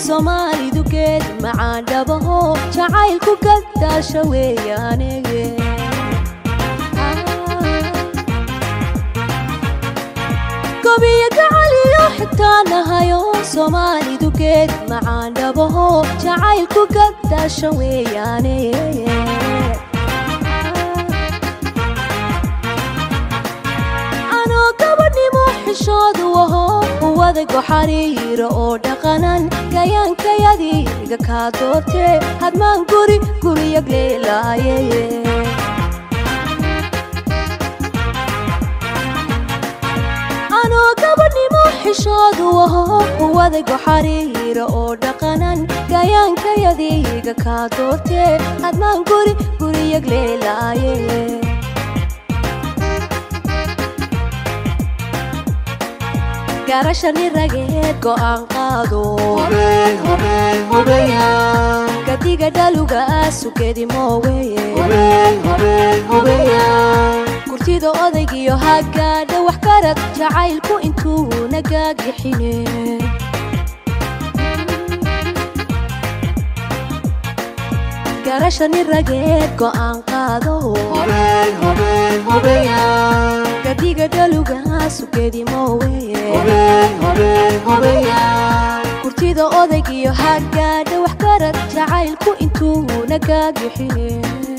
soomaalidu geed macaan dhabaho jacaylku gadaasha weeyaanege gobiyo gacaliyo xitaa nahayo soomaalidu geed macaan dhabaho jacaylku gadaasha weeyaane anoo gabadhnimo xishoodu aho uwadago xariira oo dhaqanan gayaankayadiga kaa doortee hadmaan guri guriyag leelaaye anoo gabadhnimo xishoodu aho uwadago xariira oo dhaqanan gayaankayadiga kaa doortee hadmaan guri guriyag leelaaye garashani rageed go'aan qaado gadiga dhaluga sugedi mooweye kurtida odaygiyo hagaadha wax karad jacaylku intuu nagaagixine garashani rageed go'aan qaado gadiga dhaluga sugedi mooweye kurtida odaygiyo hagaadha wax karad jacaylku intuu nagaagixine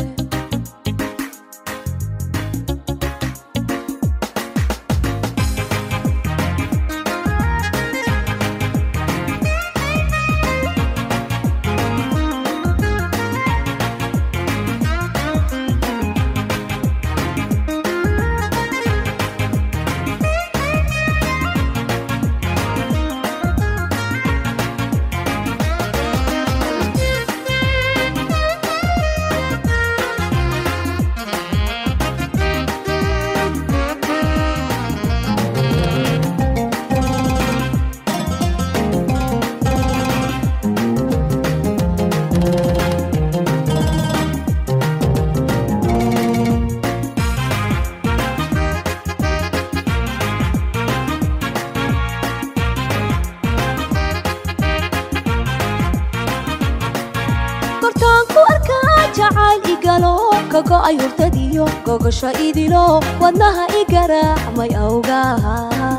kortaanku arkaa jacayl igalo kago ay hurtadiyo gogosho idilo wadnaha i garaacmay awgaha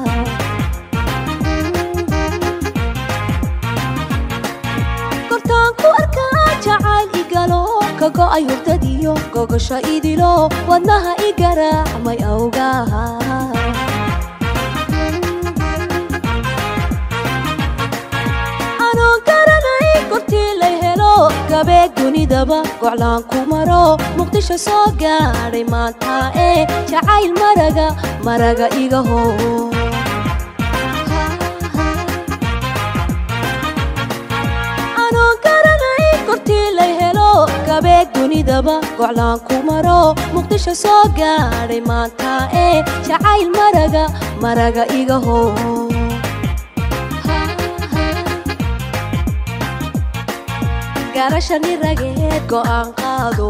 kortaanku arkaa jacayl igalo kago ay hurtadiyo gogosho idilo wadnaha i garaacmay awgaha anoo garanay kortii lay helo gabeeg dunidaba goclaan ku maro muqdisho soo gaadhay maanta ee jacayl maraga maraga iga hoo anoo garanay kortii lay helo gabeeg dunidaba goclaan ku maro muqdisho soo gaadhay maanta ee jacayl maraga maraga iga hoo garashani rageed go'aan qaado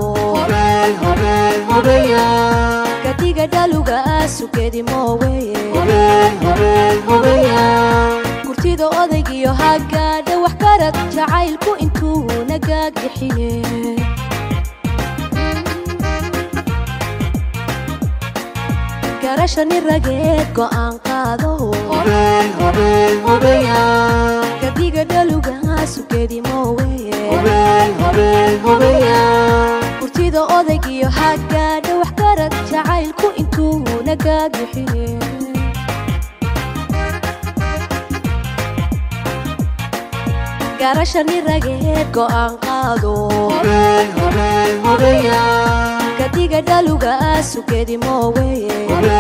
gadiga dhaluga sugedi mooweye kurtida odaygiyo hagaadha wax karad jacaylku intuu nagaagixine garashani rageed go'aan qaado gadiga dhaluga sugedi mooweye kurtida odaygiyo hagaadha wax karad jacaylku intuu nagaagixine garashani rageed go'aan qaado gadiga dhaluga sugedi mooweye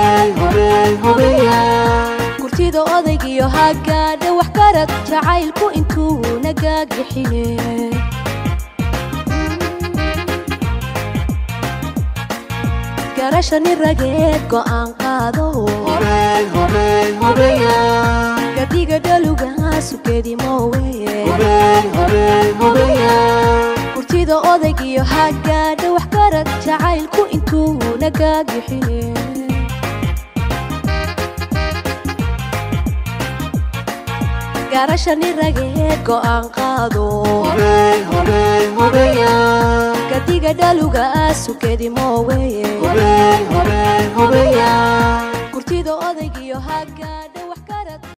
kurtida odaygiyo hagaadha wax karad jacaylku intuu nagaagixine garashani rageed go'aan qaado gadiga dhaluga sugedi mooweye kurtida odaygiyo hagaadha wax karad jacaylku intuu nagaagixine garashani rageed go'aan qaado gadiga dhaluga sugedimoweye gurtida odaygiyo hagaadha